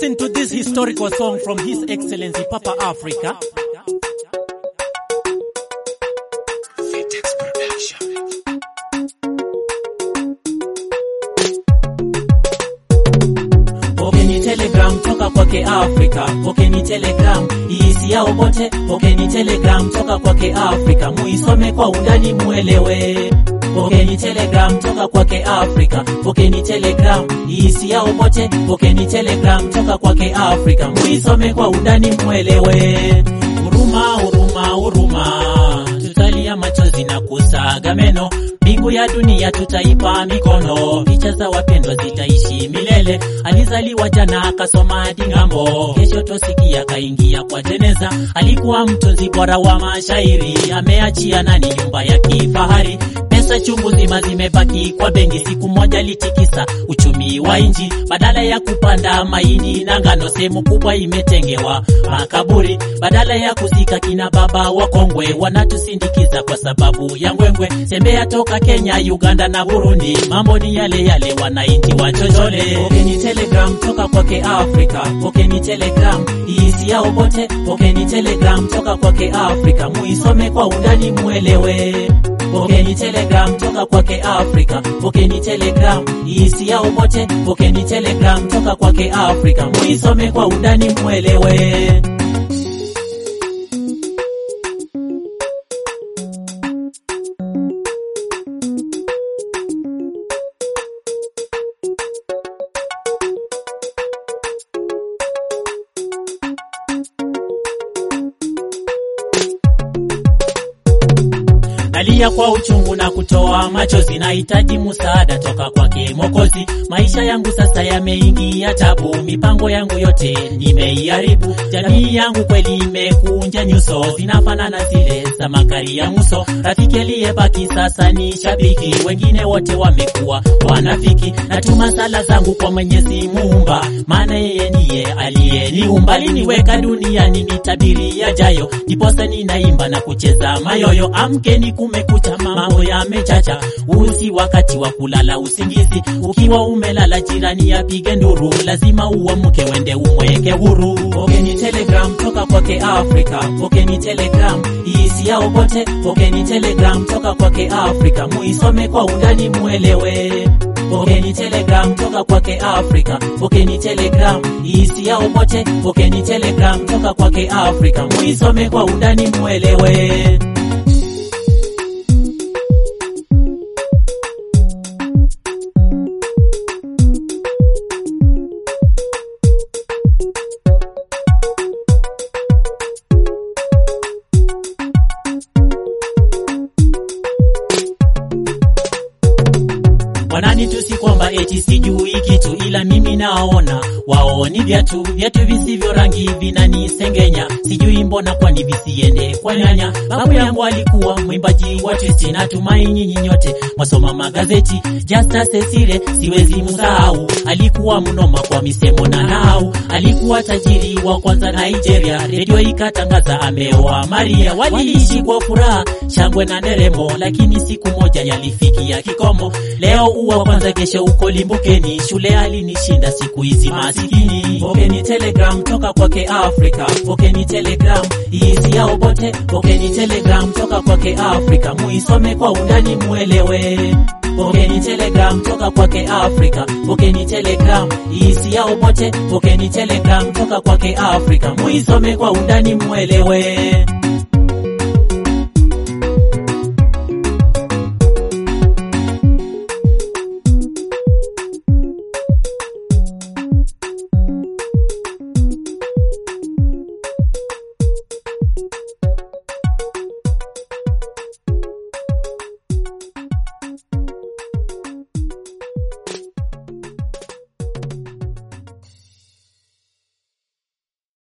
Listen to this historical song from His Excellency Papa Africa. Pokeni telegram toka kwake Afrika, pokeni telegram iisi yao bote, pokeni telegram toka kwake Afrika, muisome kwa undani muelewe. Pokeni telegram toka kwake Afrika, pokeni telegram iisi yao bote, pokeni telegram toka kwake Afrika, muisome kwa undani muelewe. Huruma, huruma, huruma, tutalia machozi na kusaga meno mbingu ya dunia tutaipa mikono, picha za wapendwa zitaishi milele. Alizaliwa jana akasoma hadi ng'ambo, kesho tosikia kaingia kwa jeneza. Alikuwa mtunzi bora wa mashairi, ameachia nani nyumba ya kifahari. Pesa chungu zima zimebaki kwa benki, siku moja litikisa uchumi wa nchi. Badala ya kupanda mahindi na ngano, sehemu kubwa imetengewa makaburi. Badala ya kuzika kina baba wakongwe, wanatusindikiza kwa sababu ya ngwengwe. Tembea toka Kenya, Uganda na Burundi, mambo ni yale yale, wananchi wachochole. Pokeni telegram toka kwake Afrika, pokeni telegram iisi yao bote, pokeni telegram toka kwake Afrika, muisome kwa undani muelewe. Pokeni telegram toka kwake Afrika, pokeni telegram iisi yao bote, pokeni telegram toka kwake Afrika, muisome kwa undani muelewe. Nalia kwa uchungu na kutoa machozi, nahitaji msaada toka kwake Mwokozi. Maisha yangu sasa yameingia tabu, mipango yangu yote nimeiharibu. Jamii yangu kweli imekunja nyuso, zinafanana zile za magari ya Muso. Rafiki aliyebaki sasa ni shabiki, wengine wote wamekuwa wanafiki. Natuma sala zangu kwa Mwenyezi Muumba, maana yeye ndiye aliyeniumba. Aliniweka duniani nitabiri yajayo, ndiposa ninaimba na kucheza mayoyo. Amkeni kumekucha, mambo yamechacha, usi wakati wa kulala usingizi. Ukiwa umelala jirani apige nduru, lazima uamke wende umweke huru. Pokeni telegram toka kwake Afrika, pokeni telegram iisi yao bote, pokeni telegram toka kwake Afrika, muisome kwa undani muelewe. Pokeni telegram toka kwake Afrika, pokeni telegram iisi yao bote, pokeni telegram toka kwake Afrika, muisome kwa undani muelewe. Wananitusi kwamba eti sijui kitu, ila mimi naona wao ni viatu viatu visivyo rangi vinanisengenya. Sijui mbona kwani visiende kwa nyanya. Babu yangu alikuwa mwimbaji wa twist, natumai nyinyi nyote mwasoma magazeti. Justus Cecile siwezi msahau, alikuwa mnoma kwa misemo na nahau. Alikuwa tajiri wa kwanza Nigeria, redio ikatangaza ameoa Maria. Waliishi kwa furaha, shangwe na nderemo, lakini siku moja yalifikia kikomo. Leo uwa kwanza, kesho uko limbukeni. Shule alinishinda siku hizi masikini. Pokeni telegram toka kwake Afrika, pokeni telegram iisi yao bote, pokeni telegram toka kwake Afrika, muisome kwa undani muelewe. Pokeni telegram toka kwake Afrika, pokeni telegram iisi yao bote, pokeni telegram toka kwake Afrika, muisome kwa undani muelewe.